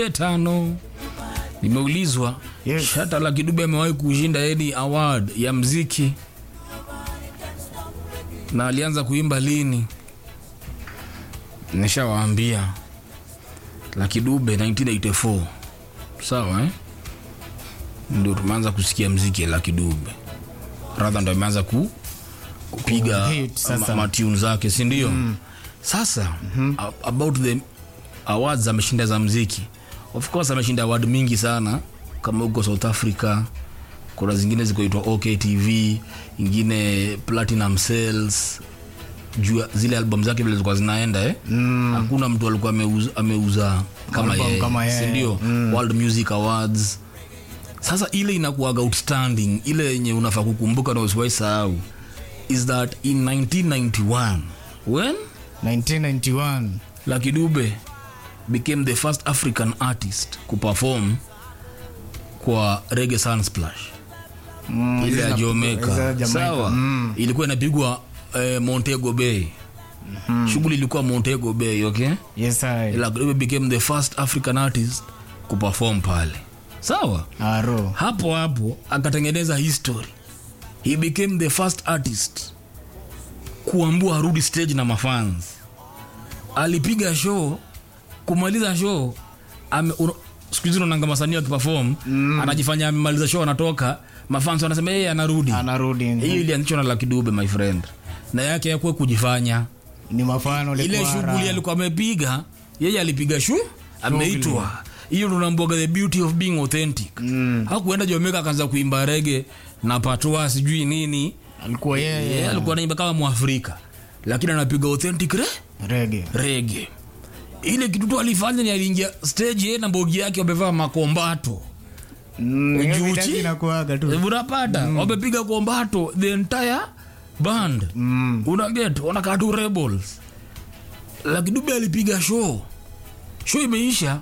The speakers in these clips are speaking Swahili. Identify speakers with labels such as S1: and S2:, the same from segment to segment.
S1: tano nimeulizwa
S2: Yes.
S1: shata la kidube amewahi kushinda any award ya mziki na alianza kuimba lini nishawaambia la kidube 1984 sawa eh? ndio tumeanza kusikia mziki la kidube radha ndo ameanza ku kupiga
S2: Hit sasa.
S1: ma- matune zake si ndio mm. sasa mm-hmm. about the awards ameshinda za mziki of course ameshinda award mingi sana kama huko south africa kuna zingine zikoitwa oktv ingine platinum sales juu ya zile album zake vile zilikuwa zinaenda eh? mm. hakuna mtu alikuwa ameuza, ameuza kama
S2: Album
S1: yeye
S2: kama yeye.
S1: sindio mm. world music awards sasa ile inakuaga outstanding ile yenye unafaa kukumbuka na usiwai sahau is that in 1991 when
S2: 1991
S1: Lucky Dube became the first African artist kuperform kwa Reggae Sunsplash
S2: Mm,
S1: ile ya
S2: hizi za-
S1: Jamaica.
S2: hizi za Jamaica.
S1: Sawa,
S2: Mm.
S1: ilikuwa inapigwa eh, Montego Bay. Shughuli ilikuwa Montego Bay, okay?
S2: Yes, I.
S1: Lucky Dube became the first African artist kuperform pale. Sawa?
S2: Aro.
S1: hapo hapo akatengeneza history he became the first artist kuambua arudi stage na mafans alipiga show kumaliza show ame- uno- siku hizi unaonanga masanii akiperform mm. anajifanya amemaliza show anatoka mafans wanasema yeye anarudi
S2: Anarudi.
S1: hiyo ilianzishwa na Lucky Dube my friend na yake yakuwa kujifanya
S2: Ni mafano
S1: ile
S2: ilikuwa
S1: shughuli
S2: raha.
S1: alikuwa amepiga yeye alipiga shu ameitwa hiyo ndo namboga the beauty of being authentic mm. hakuenda Jamaica akaanza kuimba rege na patwa sijui nini
S2: Alikuwa
S1: yeye
S2: yeye.
S1: alikuwa anaimba kama mwafrika lakini anapiga authentic re
S2: Reggae.
S1: rege ile kitu tu alifanya ni aliingia stage yeye na mbogi yake wamevaa makombato
S2: Mm, hiyo
S1: Ujuchi?
S2: vitaki inakuwaga tu.
S1: unapata wamepiga kombato the entire band
S2: Mm.
S1: unaget wanakaa tu rebels lakini dube alipiga show show imeisha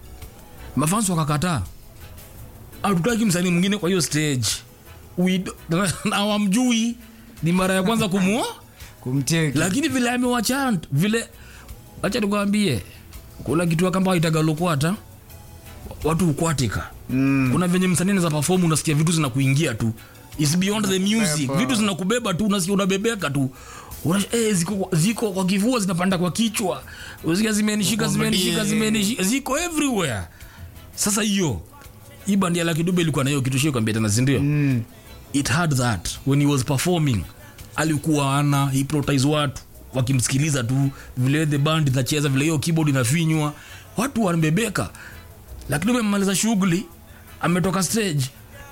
S1: mafans wakakataa hatutaki msanii mwingine kwa hiyo stage We do- na hawamjui ni mara ya kwanza kumua
S2: Kumcheki.
S1: lakini vile amewachant vile acha nikwambie kuna kitu kamba itagalokwata watu ukwatika
S2: Mm.
S1: kuna venye msanii anaweza perform unasikia vitu zinakuingia tu is beyond the music
S2: Pepa.
S1: vitu zinakubeba tu unasikia unabebeka tu Una, eh, ziko, ziko kwa kifua zinapanda kwa kichwa unasikia zimenishika zimenishika
S2: Ukomodie.
S1: zimenishika ziko everywhere sasa hiyo hii bandi ya Lucky Dube ilikuwa na hiyo kitu shio kwambia tena si ndio
S2: Mm.
S1: it had that when he was performing alikuwa ana hypnotize watu wakimsikiliza tu vile the band inacheza vile hiyo keyboard inafinywa watu wanabebeka lakini umemaliza shughuli ametoka stage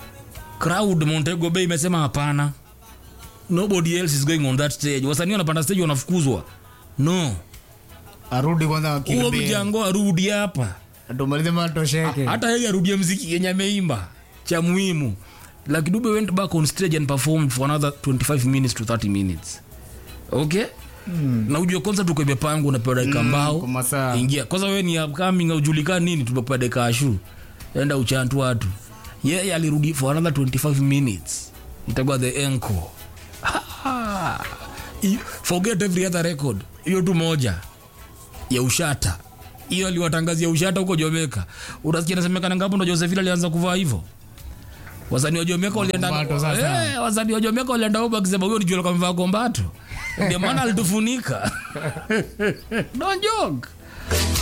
S1: crowd Montego Bay imesema hapana nobody else is going on that stage wasanii wanapanda stage wanafukuzwa no
S2: Arudi kwanza
S1: huo
S2: akirudi.
S1: mjango arudi hapa
S2: Atumalize matosheke.
S1: hata yeye arudie mziki yenye ameimba cha muhimu Lucky Dube went back on stage and performed for another 25 minutes to 30 minutes okay mm. na ujue kwanza tuko imepangwa unapewa dakika mbao
S2: kwa masaa.
S1: ingia kwanza wewe ni upcoming aujulikani nini tumekupa dakika ashu enda uchantu watu yeye alirudi for another 25 minutes itakuwa the encore I- forget every other record hiyo tu moja ya ushata hiyo aliwatangazia ushata huko jomeka unasikia nasemekana ngapo ndo josephine alianza kuvaa hivyo wasanii wa jomeka walienda
S2: Kombato sasa.
S1: Eh, wasanii wa jomeka walienda huko akisema huyo ni jua kamvaa kombato ndio maana alitufunika don't joke